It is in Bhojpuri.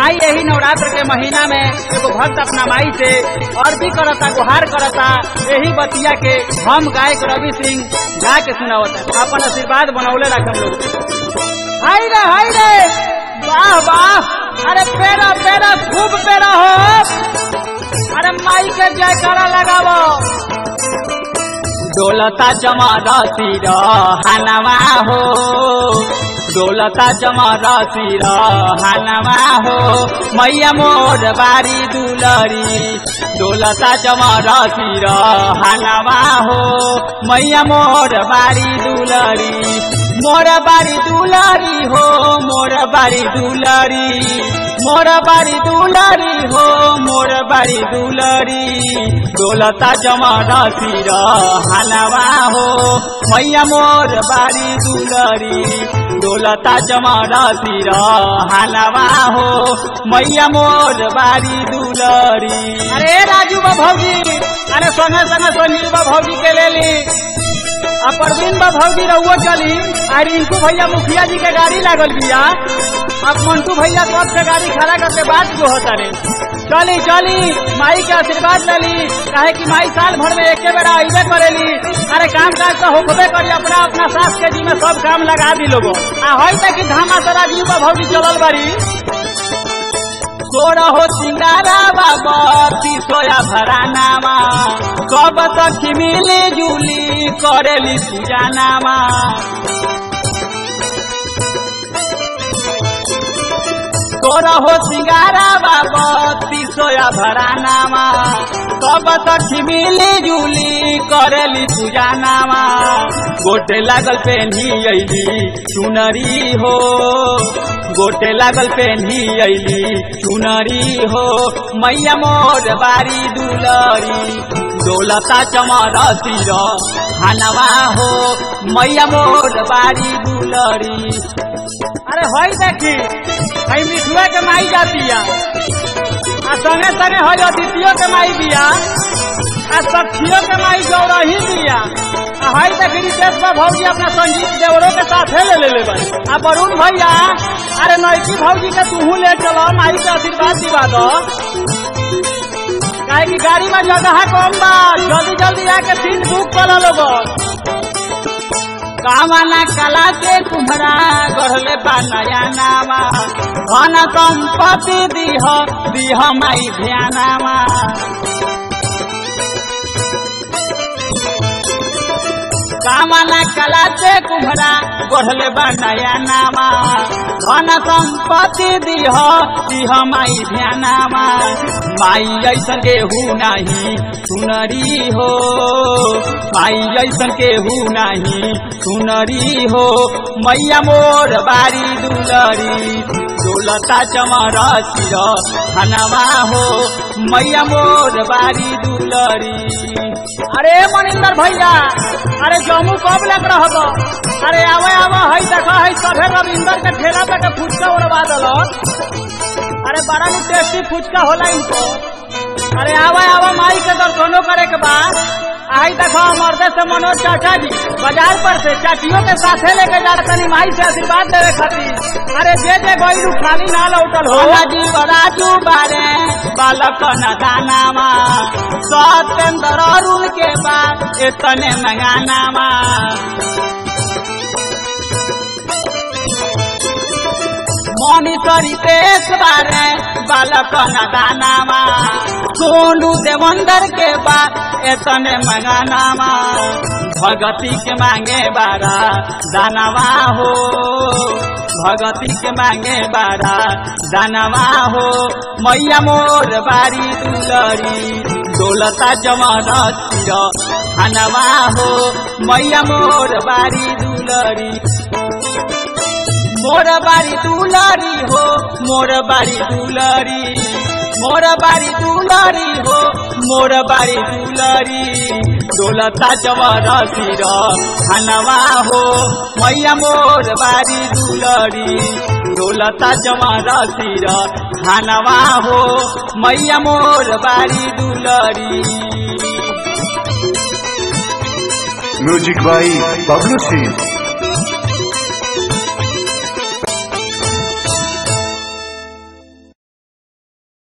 आई यही नवरात्र के महीना में एगो भक्त अपना माई से और भी करता गुहार करता यही बतिया के हम गायक रवि सिंह गा के सुनावता अपन आशीर्वाद बनौले रखम लोग हाय रे हाय रे वाह वाह अरे पेरा पेरा खूब पेरा हो अरे माई के जयकारा लगावो डोलता जमारा सिर हनवा हो डोलता जमारा सिर हनवा हो मैया मोर बारी दुलरी डोलता जमारा सिर हनवा हो मैया मोर बारी दुलरी मोर बारी दुलरी हो मोर बारी दुलरी मोर बारी दुलरी हो मोर बारी दुलरी डोलता जमारा सिर हनवा हो मैया मोर बारी दुलरी डोलता जमारा सिर हनवा हो मैया मोर बारी दुलरी अरे राजू बा भौजी अरे संगे संगे सोनील बा भौजी के ले ली आ परवीन बा भौजी रहुओ चली आ रिंकू भैया मुखिया जी के गाड़ी लागल बिया अब मंटू भैया सब के गाड़ी खड़ा करके बात जो होता रे चली चली माई के आशीर्वाद लली काहे कि माई साल भर में एके बेरा अइबे करेली अरे काम काज तो होबे करी अपना अपना सास के जी में सब काम लगा दी लोगो आ हई तक कि धामा सारा जीव बा भौजी चलल बारी तोरा हो सिंगारा बाबा सोया भरानामा सब सखी मिली जुली करेली पूजानामा तोरा हो सिंगारा बाबा सोया भरानामा सब सखी मिली जुली करेली पूजानामा गोटे लागल पेन्ही अइली चुनरी हो गोटे लागल पेन्ही अइली चुनरी हो मैया मोर बारी दुलरी डोलता चमर सिर हनवा हो मैया मोर बारी दुलरी अरे हई देखी हई मिठुआ के माई जातिया आ संगे संगे हई अदितियो के माई बिया आ सखियो के माई गौरही बिया आ हई देखी रितेश बा भौजी अपना संगीत देवरों के साथे ले ले ले आ वरुण भैया अरे नैकी भौजी के तूहू ले चलो माई के आशीर्वाद दिवा दो काहे की गाड़ी में जगह कम बा जल्दी जल्दी आके सीट बुक कर लो कामना कला के तुम्हारा गढ़ले बा नया नामा धन संपत्ति दीह दीह माई ध्यानामा कामना कला से कुम्हरा गढ़ले बा नया नामा धन संपत्ति दीह दीह माई ध्यानामा माई ऐसन केहू नाही सुनरी हो माई ऐसन केहू नाही सुनरी हो मैया मोर बारी दुलरी डोलता चमर सिर हनवा हो मैया मोर बारी दुलरी अरे मनिंदर भैया अरे जम्मू कब लग रहब अरे आवे आवे हई देख हई सभे रविंदर के ठेला पे के फुचका उड़वा दलक अरे बड़ा नी टेस्टी फुचका होला इनको अरे आवा आवा माई के दर्शनो करे के बाद आई देखो मर्दे से मनोज चाचा जी बाजार पर से चाचियों के साथे लेके जा तनी माई से आशीर्वाद देवे खातिर अरे जे जे गईलू खाली ना लौटल हो जी राजू बारे बालक न दानामा सत्येंद्र अरुण के बाद इतने मंगानामा मनीषरी तेज बारे बालक न दानामा सोनू देवंदर के बाद एतने मंगानामा भगती के मांगे बारा दानवा हो भगती के मांगे बारा दानवा हो मैया मोर बारी दुलरी डोलता जमन सिर हनवा हो मैया मोर बारी दुलरी मोर बारी दुलरी हो मोर बारी दुलरी मोर बारी दुलरी हो मोर बारी दुलरी डोलता जवर सिर हनवा हो मैया मोर बारी दुलरी डोलता जवर सिर हनवा हो मैया मोर बारी दुलरी म्यूजिक बाई बबलू सिंह